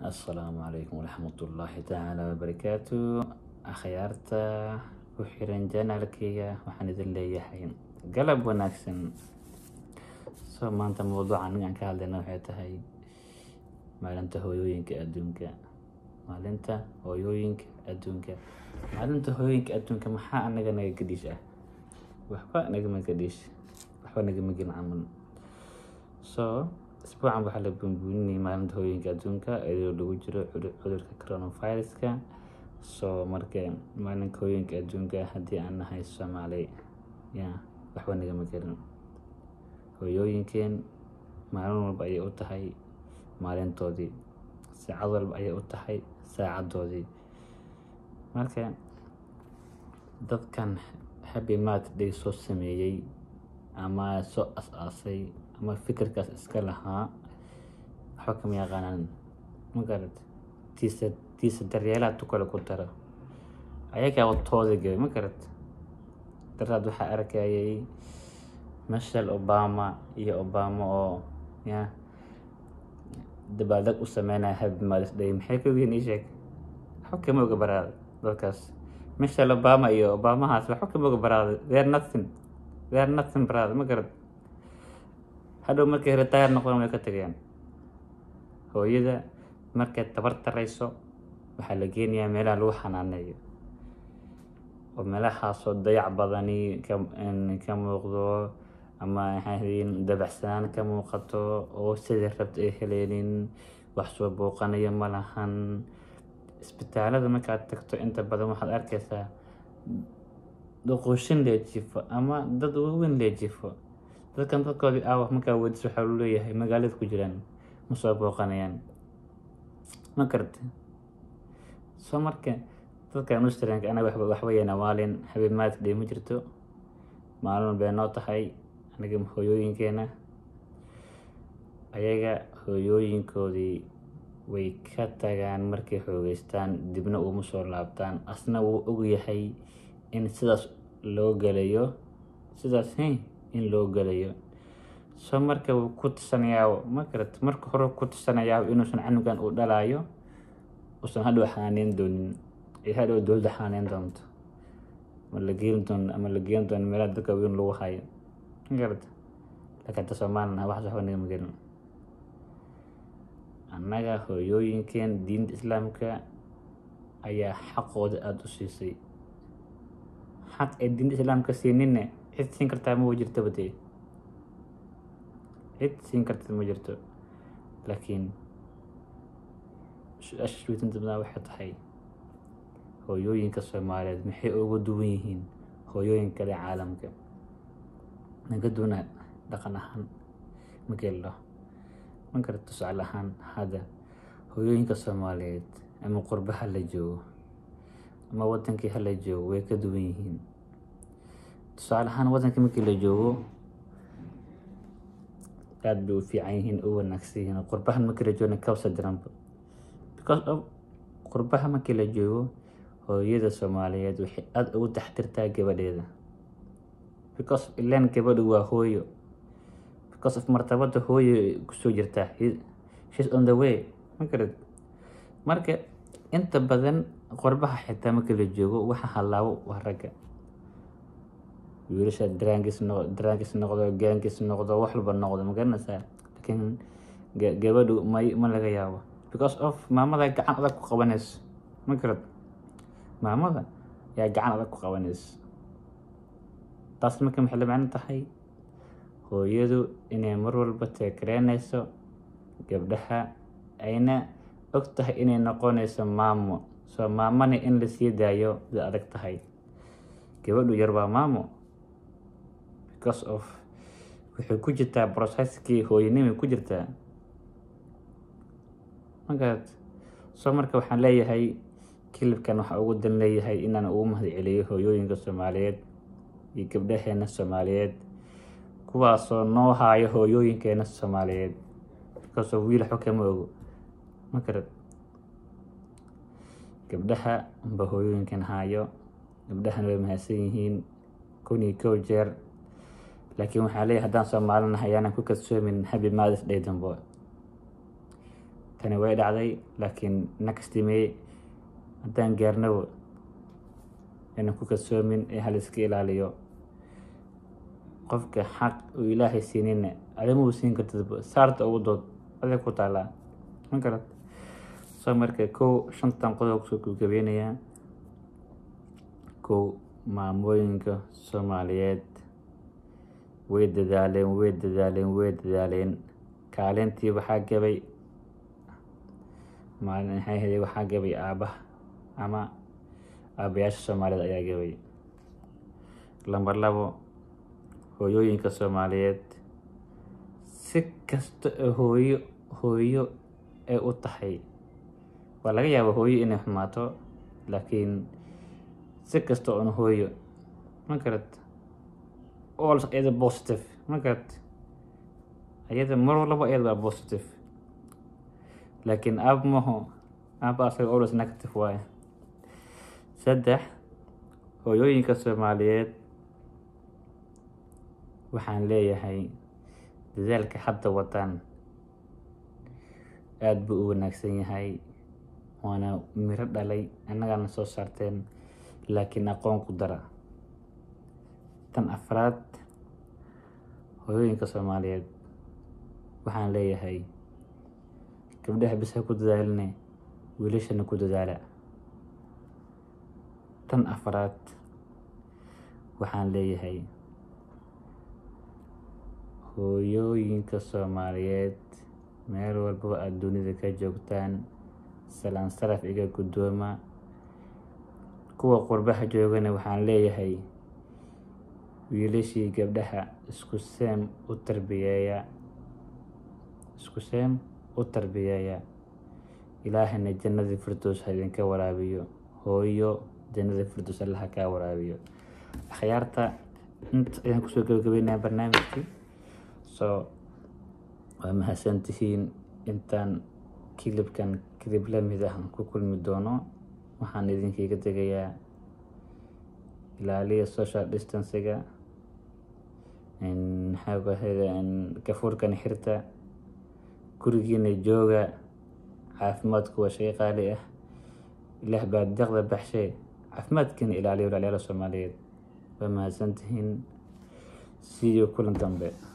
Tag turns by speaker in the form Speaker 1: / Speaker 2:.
Speaker 1: assalaamu calaykum waraxmatullaahi tacaala wabarakaatu akhyaarta ku xiran janaalkayga waxaan idin leeyahay galab wanaagsan so maanta mawduuca anigaan ka hadlayna waxay tahay maalinta hooyooyinka adduunka maalinta hooyooyinka adduunka maalinta hooyooyinka adduunka maxaa anaga naga gadhiish ah waxba nagama gadhiish waxba nagama gelin camal so isbuucan waxaa la bunbuuninayay maalinta hooyooyinka adduunka iyadoo lagu jiro cudurka coronaviruska so marka maalinka hooyooyinka adduunka haddii aan nahay soomaali ya waxba nagama gelin hooyooyinkeen maalin walba ayay u tahay maalintoodii saacad walba ayay u tahay saacadoodii marka dadkan happy mat day soo sameeyey ama soo as-aasay ama fikirkaas iska lahaa waxba kama yaqaanaan magarad tiisa tiisa daryeelaha tukale ku dara ayagaa tooda gabay magarad daraad waxaa arkayay michelle obama iyo obama oo ya dabaaldeg u sameynaya happy mothers day maxay ka ogyihiin ii sheeg waxba kama oga baraada dadkaas michelle obama iyo obamahaas waxba kama oga baraada they're nothing they're nothing baraada ma garad hadhow markay retire noqdaan way ka tegayaan hooyada markay tabar tarayso waxaa la geenayaa meelaha lagu xanaaneeyo oo meelahaasoo dayac badani ka ka muuqdo ama maxaahiin dabacsanaan ka muuqato oo sidai rabta ay heleynin wax soo booqanayo ma lahan isbitaalada markaad tagto inta badan waxaad arkaysaa doqoshin lee jifo ama dad waaweyn lee jifo dadkan dadkoodii aawa markaa weydiis waxaa lu leeyahay magaalada ku jiraan ma soo booqanayaan ma karti soo marka dadkan australianka anaga waxba waxba yeena maalin habeemaad dhey ma jirto maalin bay noo tahay anaga hooyooyinkeena ayaga hooyooyinkoodii way ka tagaan markay xoogeystaan dibna uma soo laabtaan asna wuu ogyahay in sidaas loo gelayo sidaas in loo gelayo soo marka wuu ku tusanayaa ma garat marka hore ku tusanayaa inuusan canugan uu dhalaayo uusan hadhow xanaaneyn doonin ay hadhow dowladda xanaaneyn doonto ama la geeni doono ama la geeni doono meelaha dadka weyn lagu hayo ma garat laakiin hadda soomaalina waxaas waxba nagama gelin annaga hooyooyinkeen diinta islaamka ayaa xaqooda aada u siisay xaq ay diinta islaamka siininne cid siin kartaa ma jirtaba dee cid siin karta ma jirto laakiin su-aasha isweydiinta badan waxay tahay hooyooyinka soomaaliyeed maxay uga duwan yihiin hooyooyin kale caalamka naga duwana dhaqan ahaan mageello ma garad tusaale ahaan hadda hooyooyinka soomaaliyeed ama qurba ha la joogo ama wadankii hala joogo way ka duwan yihiin tusaale ahaan wadanka markii la joogo aada bay u fiican yihiin u wanaagsan yihiin qurbahan markii la joogna kawsa diranba because of qurbaha markii la joogo hooyada soomaaliyeed waxay aada ugu taxtirtaa gabadheeda because of ilaan gabadhu waa hooyo because of martabada hooyo kusoo jirtaa shes on the way ma garad marka inta badan qorbaha xitaa markii la joogo waxa halaabo waa ragga wiilasha daraangis noq daraangis noqdo gaangis noqdo wax walba noqdo ma garanaysaa laakiin gabadhu may ma laga yaabo because of maamada gacan adag ku qabanayso ma garad maamada yaa gacan adag ku qabanayso taas marka maxay la macno tahay hooyadu inay mar walba teekareynayso gabdhaha ayna og tahay inay noqonayso maamo soo maamana in la sii daayo da adag tahay gabadhu yar waa maamo because of waxay ku jirtaa processkii hooyanimay ku jirtaa magarat soo marka waxaan leeyahay kilibkan waxaa ugu dan leeyahay inaan ugu mahad celiyo hooyooyinka soomaaliyeed iyo gabdhaheena soomaaliyeed kuwaasoo noo haayo hooyooyinkeena soomaaliyeed because of wiil waxba kama ogo magarad gabdhaha amba hooyooyinkan haayo gabdhahana way mahadsan yihiin kun iyo kow jeer laakiin waxaa leeyahay haddaan soomaalinahay ayaanan ku kadsoomin happy mothers day dambo tani way dhacday laakiin nakastimeye haddaan gaarnaba inaan ku kalsoomin ee hal iska ilaaliyo qofka xaq uu ilaahay siinina adima uu siin kartidba saarta ugu dood adig ku taalaa ma garad soo marka kow shantan qodob kusoo gabagabeynayaa kow maamooyinka soomaaliyeed way dadaaleen way dadaaleen way dadaaleen kaalintii waxaa gabay maalin maxay ahayd waxaa gabay aabaha ama aabayaasha soomaaliyed ayaa gabay lambar labo hooyooyinka soomaaliyeed si kasta oo hooyo hooyo ay u tahay waa laga yaaba hooyo inay xumaato laakiin si kasta oon hooyo ma garad all iyada positive ma garad iyada mar walba iyada waa positive laakiin aab maho aaba asaga always negative waaye saddex hooyooyinka soomaaliyeed waxaan leeyahay dadaalka hadda wadaan aada buu u wanaagsan yahay waana miro dhalay annagaana soo saarteen laakiin aqoon ku dara tan afraad hooyooyinka soomaaliyeed waxaan leeyahay gabdhaha bis ha ku dadaaline wiilashana ku dadaala tan afraad waxaan leeyahay hooyooyinka soomaaliyeed meel walbaba aada dunida ka joogtaan salaan saraf iga guddooma kuwa qurbaha joogana waxaan leeyahay wiilashii gabdhaha isku seem u tarbiyeeya isku seem u tarbiyeeya ilaahayna jannadii firdows ha idinka waraabiyo hooyo jannadii firdows allaha kaa waraabiyo akhyaarta inta ayaan kusoo gabagabeynaya barnaamijkii so waa mahadsantihiin intaan kilibkan kilib lamid ah ku kulmi doono waxaan idinkiiga tegayaa ilaaliya social distanciga maxaabahada gafuurkan xirta gurigiina jooga caafimaadku waa shay qaali ah ilaah baa deeqda baxshe caafimaadkiina ilaaliya walaalyaala soomaaliyeed waa mahadsantihiin siiyo kulan dambe